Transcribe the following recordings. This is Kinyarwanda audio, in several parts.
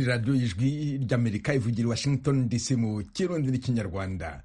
radiyo ijwi ry'amerika ivugira i washington dc mu kirundi n'ikinyarwanda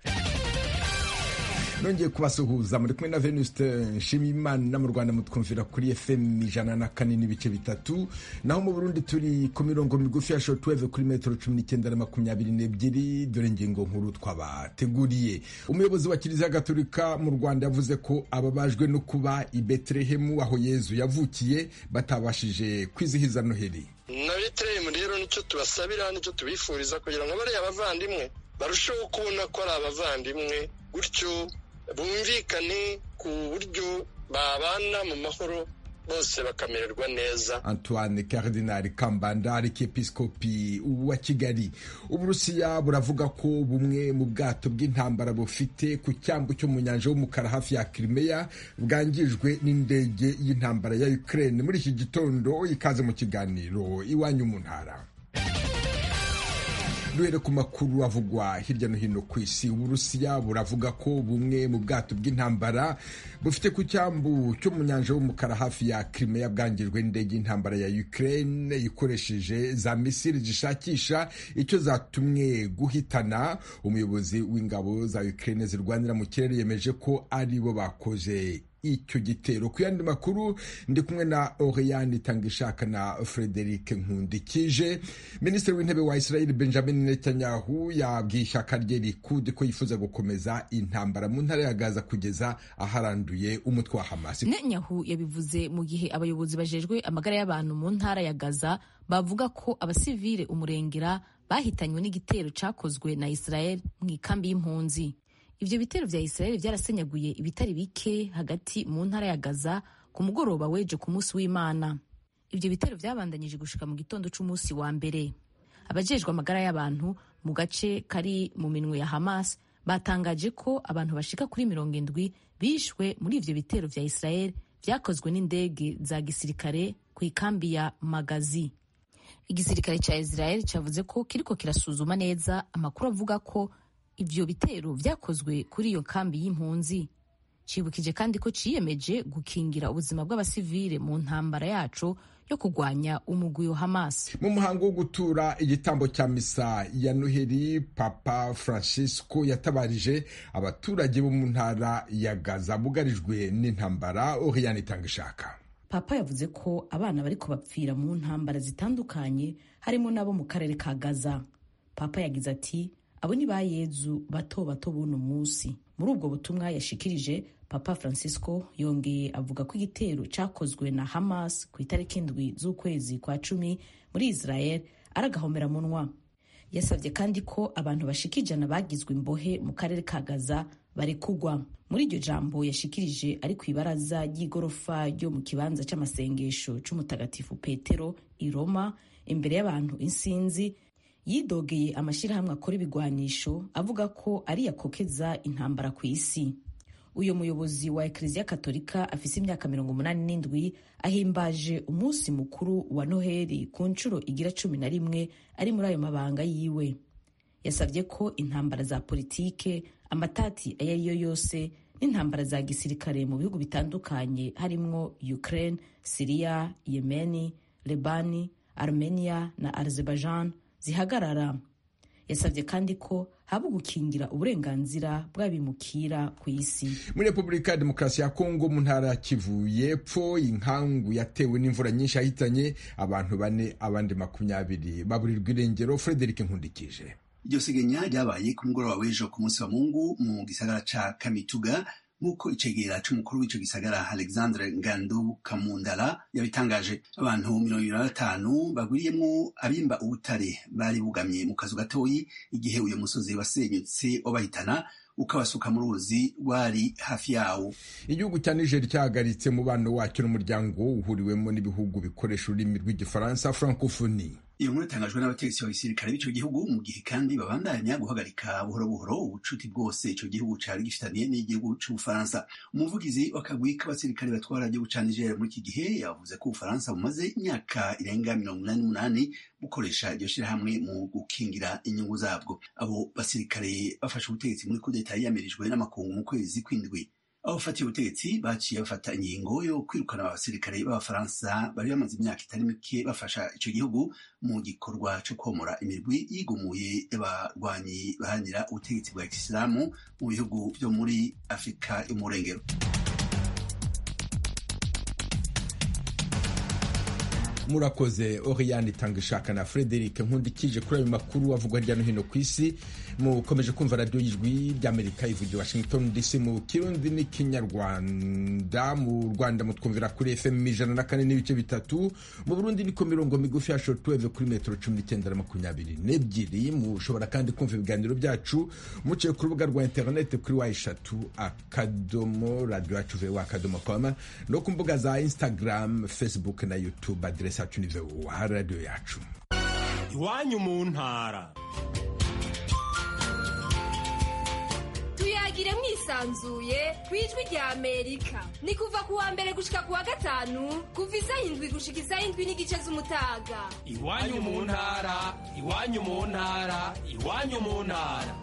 nongeye kubasuhuza muri kumwe na venuste nshimiyimana mu rwanda mutwumvira kuri fm ijana na kane n'ibice bitatu naho mu burundi turi ku mirongo migufi ya shotweve kuri metero cumi n'icyenda na makumyabiri n'ebyiri dore ingingo nkuru twabateguriye umuyobozi wa kiliziya gaturika mu rwanda yavuze ko ababajwe no kuba i betelehemu aho yezu yavukiye batabashije kwizihiza noheli na betelehemu rero nicyo tubasabira nicyo tubifuriza kugira ngo bariya abavandimwe barusheho kubona ko ari abavandimwe gutyo bumvikane ku buryo babana mu mahoro bose bakamererwa neza antoine karidinari kambanda arikepiskopi wa kigali uburusiya buravuga ko bumwe mu bwato bw'intambara bufite ku cyambu cyo mu nyanja y'umukara hafi ya kirimeya bwangijwe n'indege y'intambara ya ukraine muri iki gitondo ikaze mu kiganiro iwanyu mu ntara duhere ku makuru avugwa hirya no hino ku isi uburusiya buravuga ko bumwe mu bwato bw'intambara bufite ku cyambu cyo mu nyanja y'umukara hafi ya kirimeya bwangijwe n'indege y'intambara ya ukraine ikoresheje za misiri zishakisha icyo zatumwe guhitana umuyobozi w'ingabo za ukraine zirwanira mu kirere yemeje ko aribo bakoze icyo gitero ku yandi makuru ndi kumwe na oreyani itangishaka na frederic nkundikije minisitiri w'intebe wa israel benjamin netanyahu yabwiye ishyaka rye rikudi ko yifuza gukomeza intambara mu ntara ya gaza kugeza aharanduye umutwe wa hamasi netanyahu yabivuze mu gihe abayobozi bajejwe amagara y'abantu mu ntara ya gaza bavuga ko abasivile umurengera bahitanywe n'igitero cyakozwe na israel mu ikambi y'impunzi ibyo bitero vya israel vyarasenyaguye ibitari bike hagati mu ntara ya gaza ku mugoroba weje ku munsi w'imana ibyo bitero vyabandanyije gushika mu gitondo c'umunsi wa mbere abajejwe amagara y'abantu mu gace kari mu minwe ya hamas batangaje ko abantu bashika kuri mirongo indwi bishwe muri ivyo bitero vya israel vyakozwe n'indege za gisirikare ku ikambi ya magazi igisirikare ca israel cavuze ko kiriko kirasuzuma neza amakuru avuga ko ivyo bitero vyakozwe kuri iyo kambi y'impunzi cibukije kandi ko ciyemeje gukingira ubuzima bw'abasivile mu ntambara yacu yo kurwanya umugwi wa Hamas. Mu muhango wo gutura igitambo cya misa ya Noheli, Papa Francisco yatabarije abaturage bo mu ntara ya Gaza bugarijwe n'intambara. Oriane Itangishaka. Papa yavuze ko abana bariko bapfira mu ntambara zitandukanye harimo n'abo mu karere ka Gaza. Papa yagize ati: abo ni ba yezu bato bato buno munsi muri ubwo butumwa yashikirije papa francisco yongeye avuga ko igitero cyakozwe na hamas ku itariki indwi z'ukwezi kwa cumi muri israel ari agahomberamunwa yasabye kandi ko abantu bashika ijana bagizwe imbohe mu karere ka gaza barekugwa muri iryo jambo yashikirije ari ku ibaraza ry'igorofa ryo mu kibanza cy'amasengesho c'umutagatifu petero i roma imbere y'abantu insinzi yidogeye amashyirahamwe akora ibigwanisho avuga ko ari yakokeza intambara ku isi uyu muyobozi wa ekleziya katolika afise imyaka mirongo umunani n'indwi ahimbaje umunsi mukuru wa noheli ku nshuro igira cumi na rimwe ari muri ayo mabanga yiwe yasabye ko intambara za politike amatati ayo ari yo yose n'intambara za gisirikare mu bihugu bitandukanye harimwo ukraine siriya yemeni lebani armenia na azerbaijan zihagarara yasabye kandi ko haba gukingira uburenganzira bw'abimukira ku isi muri repubulika ya demokarasi ya kongo mu ntara ya kivu y'epfo inkangu yatewe n'imvura nyinshi yahitanye abantu bane abandi makumyabiri baburirwa irengero frederic nkundikije iryo segenya ryabaye ku mugoroba w'ejo ku munsi wa mungu mu gisagara ca kamituga nk'uko icegera c'umukuru w'ico gisagara alexandre ngandu kamundala yabitangaje abantu mirongo ibiri na batanu bagwiriyemwo abimba ubutare bari bugamye mu kazu gatoyi igihe uyo musozi wasenyutse wabahitana ukabasuka mu ruzi rwari hafi yawo igihugu cya niger cyahagaritse umubano wacyo n'umuryango uhuriwemo n'ibihugu bikoresha ururimi rw'igifaransa francophonie iyo nkuru itangajwe n'abategetsi ba gisirikare b'ico gihugu mu gihe kandi babandanya guhagarika buhoro buhoro ubucuti bwose ico gihugu cari gifitaniye n'igihugu c'ubufaransa umuvugizi w'akagwi k'abasirikare batwara igihugu ca niger muri iki gihe yavuze ko ubufaransa bumaze imyaka irenga mirongo umunani n'umunani bukoresha iryo shirahamwe mu gukingira inyungu zabwo abo basirikare bafashe ubutegetsi muri kudeta yiyamirije yamirijwe n'amakungu mu kwezi kw'indwi abafatiye ubutegetsi baciye bafata ingingo yo kwirukana abasirikare b'abafaransa bari bamaze imyaka itari mike bafasha icyo gihugu mu gikorwa cyo komora imirwi yigumuye y'abarwanyi baharanira ubutegetsi bwa kisilamu mu bihugu byo muri afurika y'umurengero murakoze oriyani itanga ishaka na frederic nkundikije kuri ayo makuru avugwa hirya no hino ku isi mukomeje kumva radiyo y'ijwi ry'amerika ivugira washington dc mu kirundi n'ikinyarwanda mu rwanda mutwumvira kuri fm ijana na kane n'ibice bitatu mu burundi ni ku mirongo migufi ya shotuweve kuri metero cumi n'icyenda na makumyabiri n'ebyiri mushobora kandi kumva ibiganiro byacu muciye ku rubuga rwa interineti kuri wa eshatu akadomo radiyo yacu vewa akadomo koma no ku mbuga za instagram facebook na youtube aderesi yacu ni vewa radiyo yacu iwanyu mu ntara tuyagire mwisanzuye ku ijwi rya amerika ni kuva ku wa mbere gushika ku wa gatanu kuva isaha indwi gushika isaha indwi n'igice z'umutaga iwanyu mu ntara iwanyu mu ntara iwanyu mu ntara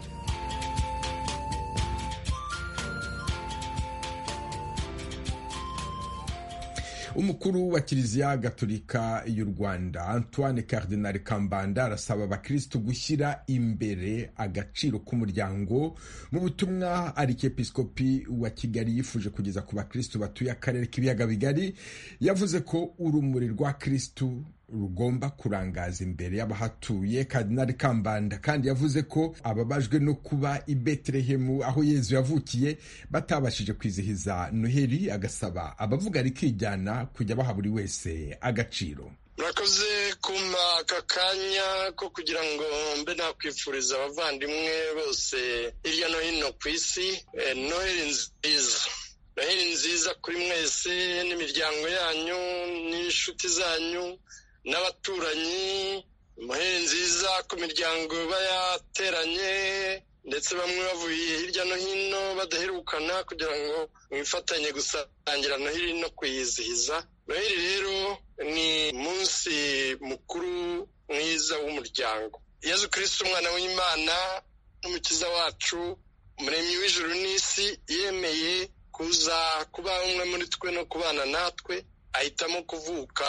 umukuru wa kiliziya gatolika y'u rwanda antoine cardinal kambanda arasaba abakirisitu gushyira imbere agaciro k'umuryango mu butumwa arikepiskopi wa kigali yifuje kugeza ku bakirisitu batuye akarere k'ibiyaga bigari yavuze ko urumuri rwa kirisitu rugomba kurangaza imbere y'abahatuye kadinari kambanda kandi yavuze ko ababajwe no kuba i betelehemu aho yezu yavukiye batabashije kwizihiza noheli agasaba abavuga rikijyana kujya baha buri wese agaciro murakoze kumpa aka kanya ko kugira ngo mbe nakwifuriza abavandimwe bose hirya no hino ku isi noheli nziza noheli nziza kuri mwese n'imiryango yanyu n'inshuti zanyu n'abaturanyi muhere nziza ku miryango iba yateranye ndetse bamwe bavuye hirya no hino badaherukana kugira ngo mwifatanye gusangira noheli no kuyizihiza noheli rero ni umunsi mukuru mwiza w'umuryango yezu kirisiti umwana w'imana n'umukiza wacu umuremyi w'ijuru n'isi yemeye kuza kuba umwe muri twe no kubana natwe ahitamo kuvuka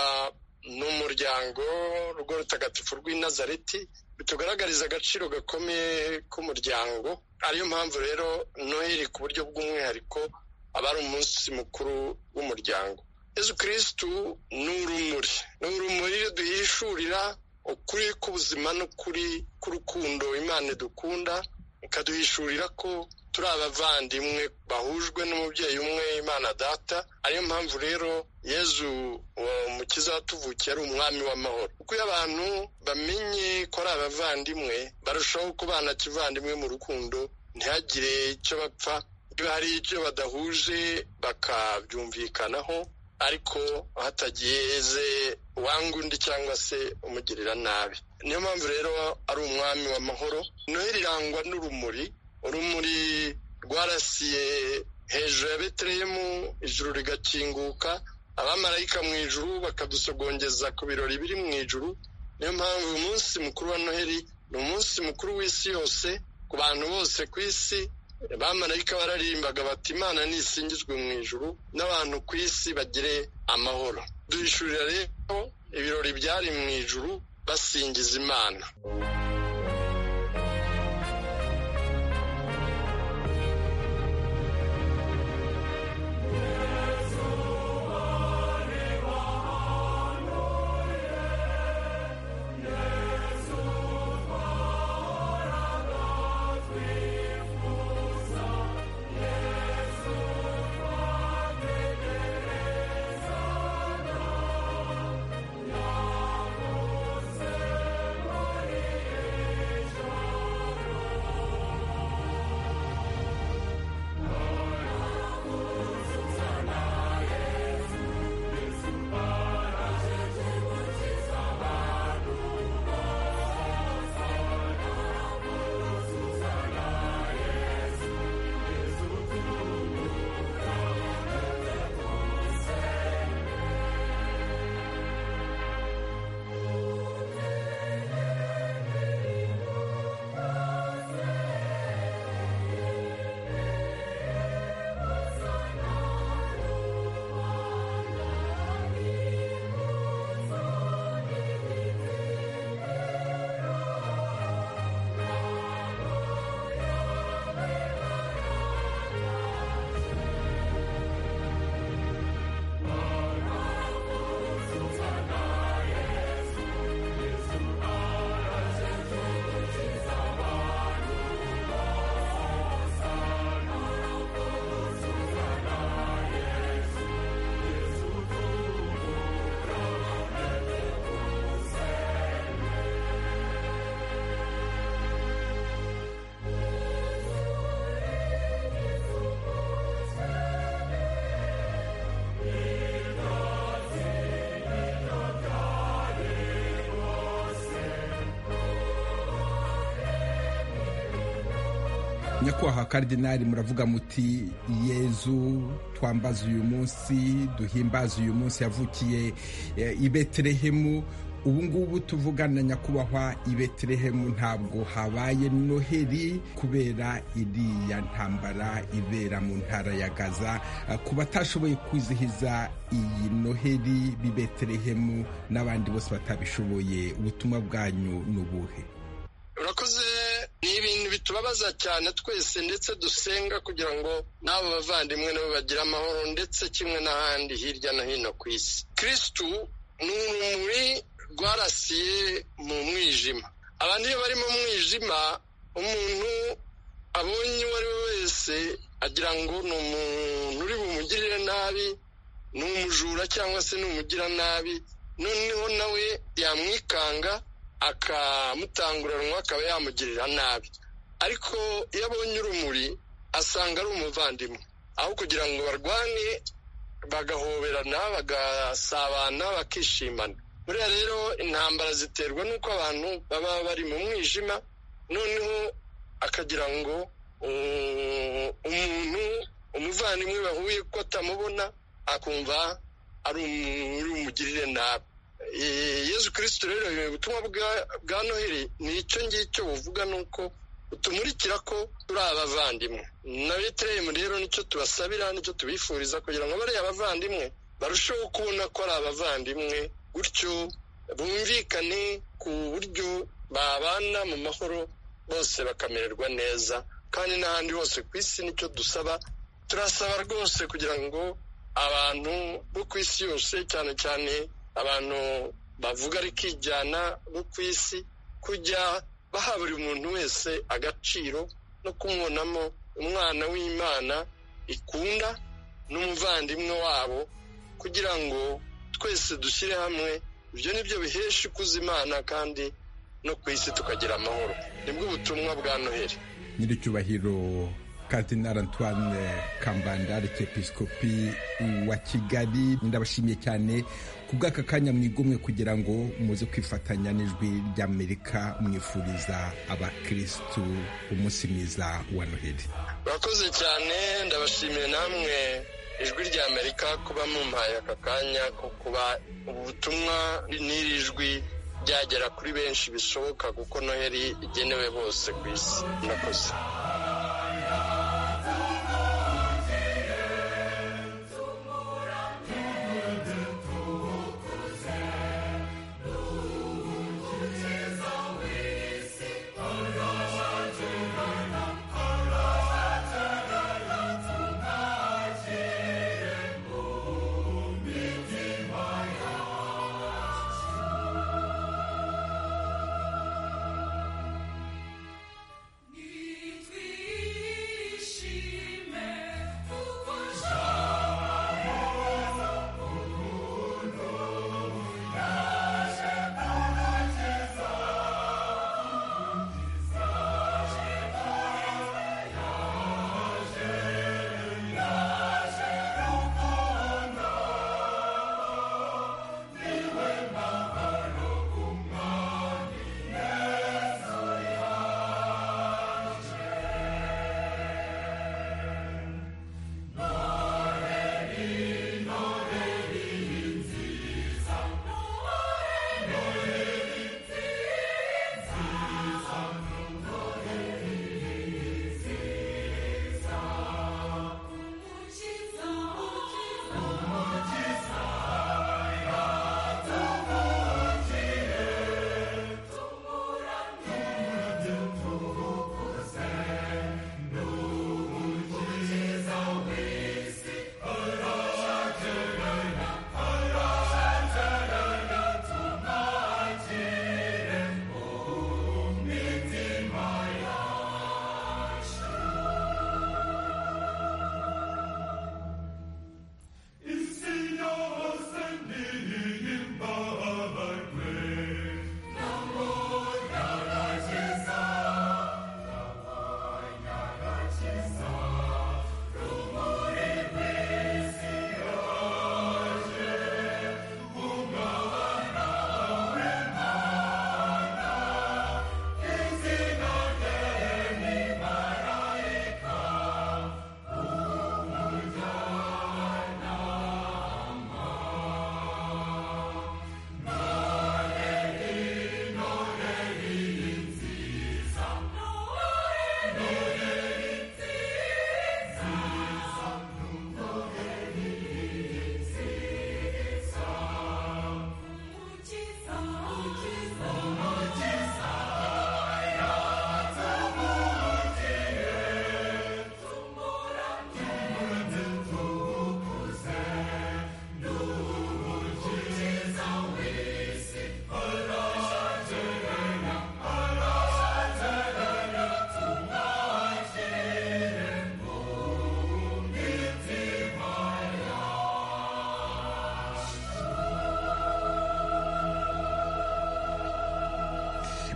ni umuryango urwo rutagatifu rw'i nazareti bitugaragariza agaciro gakomeye k'umuryango ariyo mpamvu rero noheli ku buryo bw'umwihariko aba ari umunsi mukuru w'umuryango yezu kirisitu ni urumuri ni urumuri duhishurira ukuri k'ubuzima n'ukuri k'urukundo imana dukunda ikaduhishurira ko turi abavandimwe bahujwe n'umubyeyi umwe imana data ariyo mpamvu rero yezu umukiza watuvukiye ari umwami w'amahoro kuko iyo abantu bamenye ko ari abavandimwe barushaho kubana kivandimwe mu rukundo ntihagire icyo bapfa iyo hari icyo badahuje bakabyumvikanaho ariko hatagize uwangundi cyangwa se umugirira nabi niyo mpamvu rero ari umwami w'amahoro noheli irangwa n'urumuri urumuri rwarasiye hejuru ya betelehemu ijuru rigakinguka abamarayika mu ijuru bakadusogongeza ku birori biri mu ijuru niyo mpamvu umunsi mukuru wa noheli ni umunsi mukuru w'isi yose ku bantu bose ku isi abamarayika bararimbaga bati imana nisingizwe mu ijuru n'abantu ku isi bagire amahoro duhishurira rero ibirori byari mu ijuru basingiza imana nyakubahwa karidinari muravuga muti yezu twambaze uyu munsi duhimbaze uyu munsi yavukiye eh, i betelehemu ubu ngubu tuvugana nyakubahwa i betelehemu ntabwo habaye noheli kubera iriya ntambara ibera mu ntara ya gaza Eh, ku batashoboye kwizihiza iyi noheli b'i betelehemu n'abandi bose batabishoboye ubutumwa bwanyu ni ubuhe urakoze ni ibintu bitubabaza cyane twese ndetse dusenga kugira ngo n'abo bavandimwe nabo bagire amahoro ndetse kimwe n'ahandi hirya no hino ku isi kirisitu ni urumuri rwarasiye mu mwijima abantu iyo bari mu mwijima umuntu abonye uwo ari we wese agira ngo ni umuntu uri bumugirire nabi ni umujura cyangwa se ni umugiranabi noneho nawe yamwikanga akamutanguranwa akaba yamugirira nabi ariko iyo abonye urumuri asanga ari umuvandimwe aho kugira ngo barwane bagahoberana bagasabana bakishimana buriya rero intambara ziterwa n'uko abantu baba bari mu mwijima noneho akagira ngo um, umuntu umuvandimwe bahuye ko atamubona akumva ari umugirire nabi Eh, yezu kirisito rero ubutumwa bwa- bwa noheli ni icyo ngicyo buvuga ni uko butumurikira ko turi abavandimwe na betelehemu rero nicyo tubasabira nicyo tubifuriza kugira ngo bariya abavandimwe barusheho kubona ko ari abavandimwe gutyo bumvikane ku buryo babana mu mahoro bose bakamererwa neza kandi n'ahandi hose ku isi nicyo dusaba turasaba rwose kugira ngo abantu bo ku isi yose cyane cyane abantu bavuga ariko ijyana bo ku isi kujya baha buri muntu wese agaciro no kumubonamo umwana w'imana ikunda n'umuvandimwe wabo kugira ngo twese dushyire hamwe ibyo ni byo bihesha ikuza imana kandi no ku isi tukagira amahoro nibwo ubutumwa bwa noheli nyiricyubahiro kardinal antoine kambanda arikepiskopi wa kigali ndabashimiye cyane ku bw'aka kanya mwigomwe kugira ngo muze kwifatanya n'ijwi ry'amerika mwifuriza abakirisitu umunsi mwiza wa noheli urakoze cyane ndabashimiye namwe ijwi rya amerika kuba mumpaye aka kanya ko kuba ubutumwa n'iri jwi byagera kuri benshi bishoboka kuko noheli igenewe bose ku isi murakoze Thank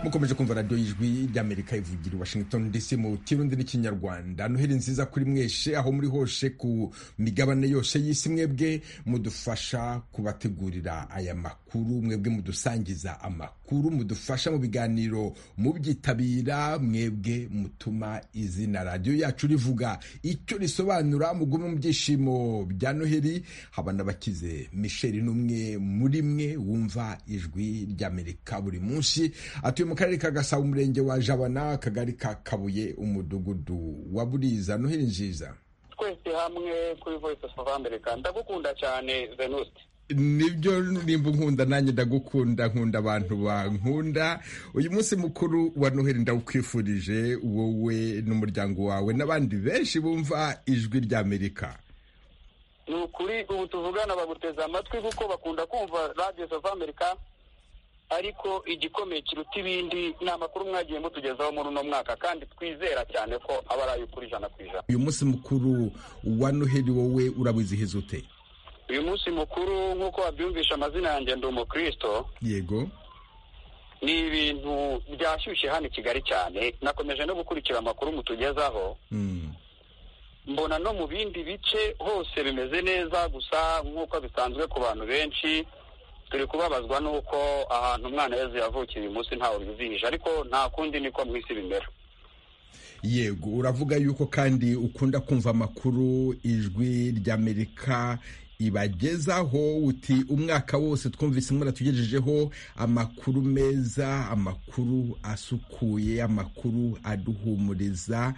mukomeje kumva radiyo y'ijwi ry'amerika ivugira i washington dc mu kirundi n'ikinyarwanda noheli nziza kuri mweshe aho muri hose ku migabane yose y'isi mwebwe mudufasha kubategurira aya makuru mwebwe mudusangiza amakuru mudufasha mu biganiro mubyitabira mwebwe mutuma izina radiyo yacu rivuga icyo risobanura mugume mu byishimo bya noheli haba n'abakize misheli n'umwe muri mwe wumva ijwi ry'amerika buri munsi atuye mu karere ka gasabo umurenge wa jabana akagari ka kabuye umudugudu wa buriza noheli nziza twese hamwe kuri voice of america ndagukunda cyane venuste nibyo nimba nkunda nanjye ndagukunda nkunda abantu bankunda uyu munsi mukuru wa noheli ndawukwifurije wowe n'umuryango wawe n'abandi benshi bumva ijwi ry'amerika ni ukuri ubu tuvugana baguteze amatwi kuko bakunda kumva radiyo of america ariko igikomeye kiruta ibindi ni amakuru mwagiye mutugezaho muri uno mwaka kandi twizera cyane ko aba ari ay'ukuri ijana ku ijana uyu munsi mukuru wa noheli wowe urawizihiza ute uyu munsi mukuru nk'uko wabyumvisha amazina yanjye ndi umukristo yego ni ibintu byashyushye hano i kigali cyane nakomeje no gukurikira amakuru mutugezaho Mm. mbona no mu bindi bice hose bimeze neza gusa nk'uko bisanzwe ku bantu benshi turi kubabazwa n'uko ahantu umwana yezu yavukiye uyu munsi ntawe bizihije ariko nta kundi niko mu isi bimera yego uravuga yuko kandi ukunda kumva amakuru ijwi ry'amerika ibagezaho uti umwaka wose twumvise muratugejejeho amakuru meza amakuru asukuye amakuru aduhumuriza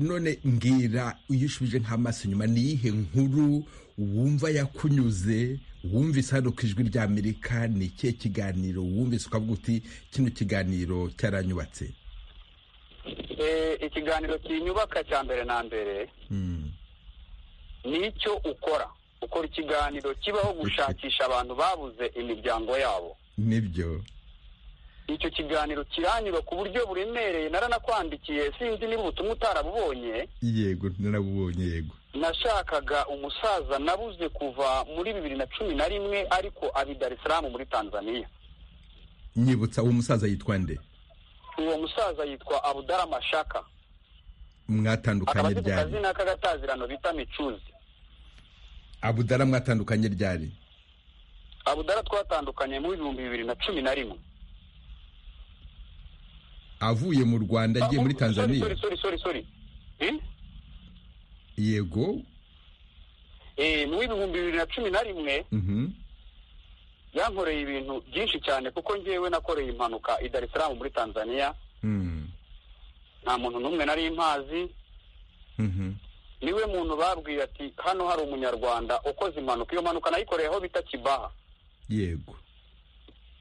none mbwira iyo ushubije nk'amaso inyuma ni iyihe nkuru wumva yakunyuze wumvise hano ku ijwi ry'amerika ni ikihe kiganiro wumvise ukavuga uti kino kiganiro cyaranyubatse Eh, ikiganiro kinyubaka cya mbere na mbere Mm. ni icyo ukora ukora ikiganiro kibaho gushakisha abantu babuze imiryango yabo nibyo icyo kiganiro kiranyura ku buryo buremereye naranakwandikiye sinzi niba ubutumwa utarabubonye yego narabubonye yego nashakaga umusaza nabuze kuva muri bibiri na cumi na rimwe ariko abi Dar es Salaam muri Tanzania nyibutsa uwo musaza yitwa nde uwo musaza yitwa Abudara Mashaka akaba mwatandukanye azi ku ryari kazina k'agatazirano bita Micuzi abudara mwatandukanye ryari Abudara twatandukanye mu bihumbi bibiri na cumi na rimwe avuye mu rwanda agiye muri Ah, tanzania sorry, sorry, sorry, sorry. Eh? yego Eh, mu bihumbi bibiri na cumi na rimwe mhm, yankoreye ibintu byinshi cyane kuko njyewe nakoreye impanuka i Dar es Salaam muri Tanzania mm, nta muntu n'umwe nari mpazi mhm. niwe muntu babwiye ati hano hari umunyarwanda ukoze impanuka iyo mpanuka nayikoreye aho bita kibaha yego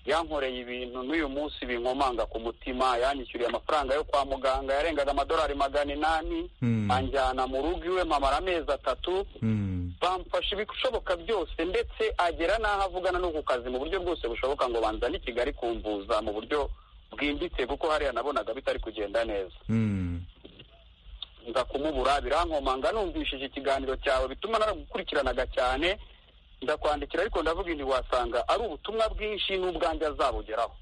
yankoreye ibintu n'uyu munsi binkomanga ku mutima yanyishyuriye amafaranga yo kwa muganga yarengaga amadolari magana inani Mm. anjyana mu rugo iwe mamara amezi atatu Mm, bamfasha ibishoboka byose ndetse agera n'aho avugana no ku kazi mu buryo bwose bushoboka ngo banzane i kigali kumvuza mu buryo bwimbitse kuko hariya nabonaga bitari kugenda neza mm. nza kumubura birankomanga numvishije ikiganiro cyawe bituma naragukurikiranaga cyane ndakwandikira ariko ndavuga ntiwasanga ari ubutumwa bwinshi n'ubwanjye azabugeraho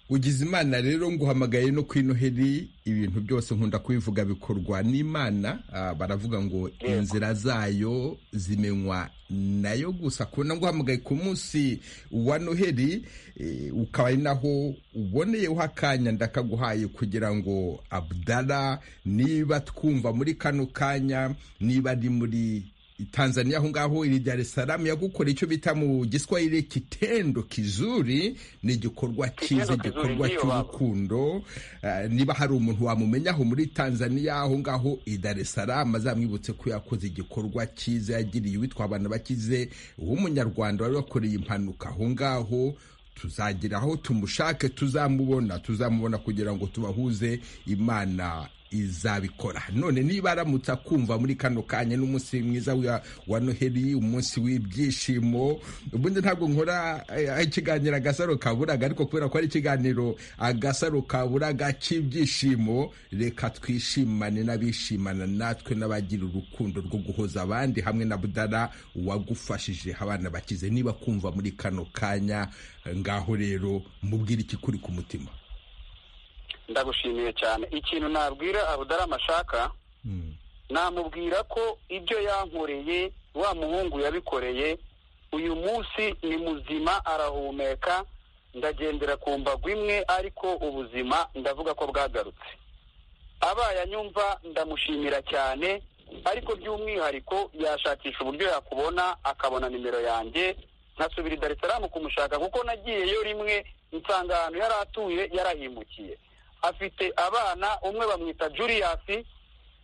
ugize imana rero nguhamagaye no ku inoheri ibintu byose nkunda kubivuga bikorwa n'imana ah, baravuga ngo inzira zayo zimenywa nayo gusa kubona nguhamagaye ku munsi wa noheri eh, ukaba ari naho uboneyeho akanya ndakaguhaye kugira ngo abdara niba twumva muri kano kanya niba ari muri Tanzania aho ngaho iri Dar es Salaam yagukora icyo bita mu giswahili kitendo kizuri ni igikorwa cyiza Kitendo kizuri, igikorwa ndiyo baba. cy'urukundo Eh, niba hari umuntu wamumenyaho muri Tanzania aho ngaho i Dar es Salaam azamwibutse ko yakoze igikorwa cyiza yagiriye uwitwa abantu bakize w'umunyarwanda wari wakoreye impanuka aho ngaho tuzagira aho tumushake tuzamubona tuzamubona kugira ngo tubahuze imana izabikora none niba aramutse akumva muri kano kanya n'umunsi mwiza wa- wa noheli umunsi w'ibyishimo ubundi ntabwo nkora eh, ikiganiro agasaro kaburaga ariko kubera ko ari ikiganiro agasaro kaburaga cy'ibyishimo reka twishimane n'abishimana natwe n'abagira urukundo rwo guhoza abandi hamwe na budara wagufashije abana bakize niba kumva muri kano kanya ngaho rero mubwire ikikuri ku mutima ndagushimiye cyane ikintu nabwira abudarama ashaka namubwira ko ibyo yankoreye wa muhungu yabikoreye uyu munsi ni muzima arahumeka ndagendera ku mbago imwe ariko ubuzima ndavuga ko bwagarutse abaye anyumva ndamushimira cyane ariko by'umwihariko yashakisha uburyo yakubona akabona nimero yanjye nkasubira i Dar es Salaam kumushaka kuko nagiyeyo rimwe nsanga ahantu yari atuye yarahimukiye afite abana umwe bamwita Julius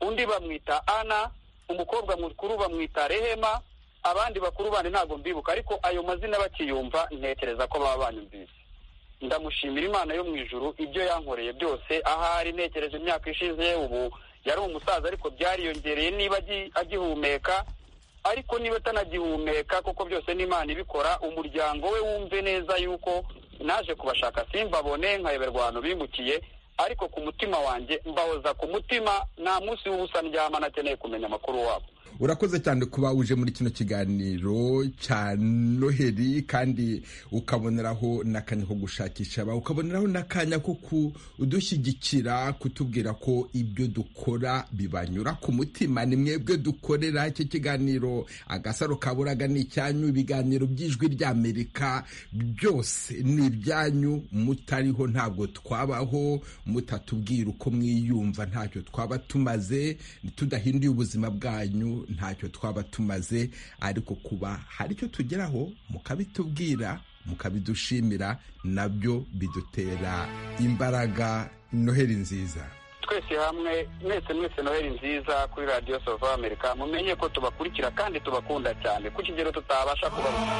undi bamwita Ana umukobwa mukuru bamwita Rehema abandi bakuru bandi ntabwo mbibuka ariko ayo mazina bakiyumva ntekereza ko baba banyumvise ndamushimira imana yo mu ijuru ibyo yankoreye byose ahari ntekereje imyaka ishize ubu yari umusaza ariko byariyongereye niba agi- agihumeka ariko niba atanagihumeka kuko byose ni imana ibikora umuryango we wumve neza yuko naje kubashaka simbabone nkayoberwa ahantu bimukiye ariko ku mutima wanjye mbahoza ku mutima nta munsi w'ubusa ndyama nakeneye kumenya amakuru wabo urakoze cyane kuba uje muri kino kiganiro cya noheri kandi ukaboneraho n'akanya ko gushakisha abawe ukaboneraho n'akanya ko kudushyigikira kutubwira ko ibyo dukora bibanyura ku mutima ni mwebwe dukorera iki kiganiro agasaro kaburaga ni icyanyu ibiganiro by'ijwi ry'amerika byose ni ibyanyu mutariho ntabwo twabaho mutatubwira uko mwiyumva ntacyo twaba tumaze tudahinduye ubuzima bwanyu ntacyo twaba tumaze ariko kuba hari icyo tugeraho mukabitubwira mukabidushimira nabyo bidutera imbaraga noheri nziza twese hamwe mwese mwese noheli nziza kuri radiyo sovu amerika mumenye ko tubakurikira kandi tubakunda cyane ku kigero tutabasha kubabona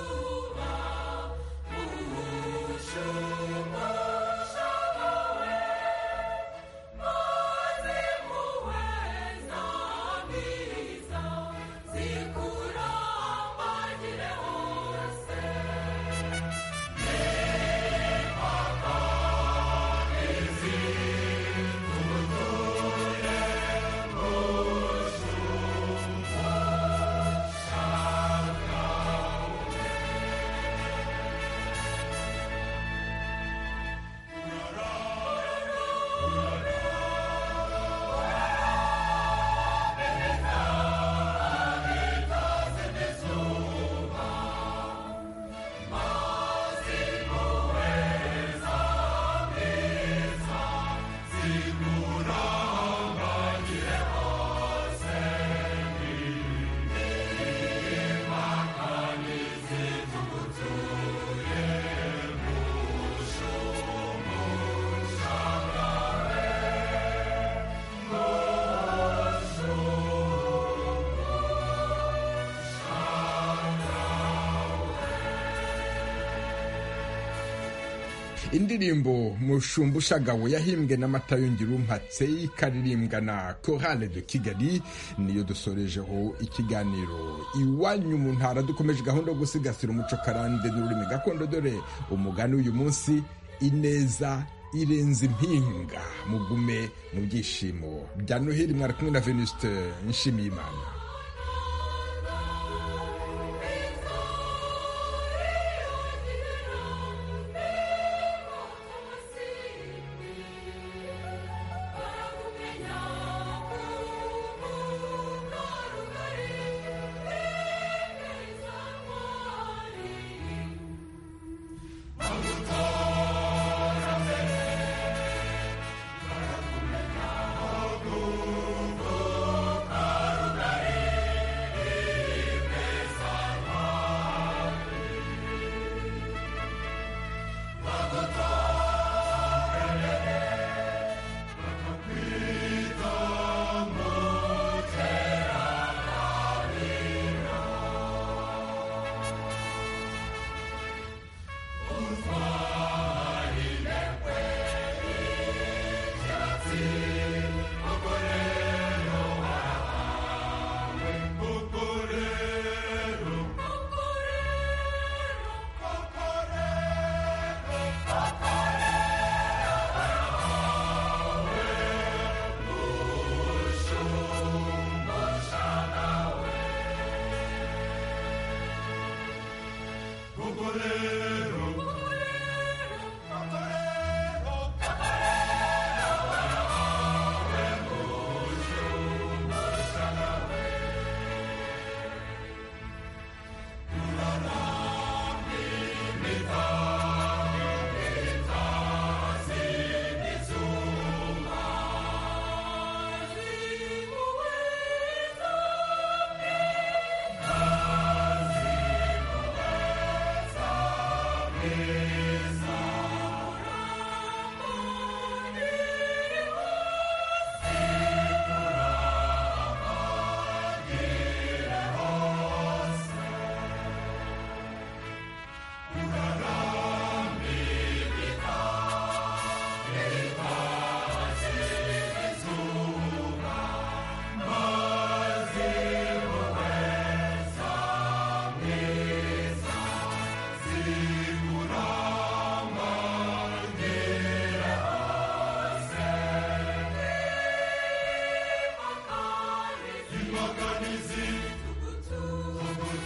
Thank you. indirimbo mushumba ushagawe yahimbwe na matayongera umpatse ikaririmbwa na korale de kigali niyo dusorejeho ikiganiro iwanyu mu ntara dukomeje gahunda yo gusigasira umuco karande n'ururimi gakondo dore umugani w'uyu munsi ineza irenze impinga mugume mu byishimo bya noheli mwari kumwe na venuste nshimiyimana Is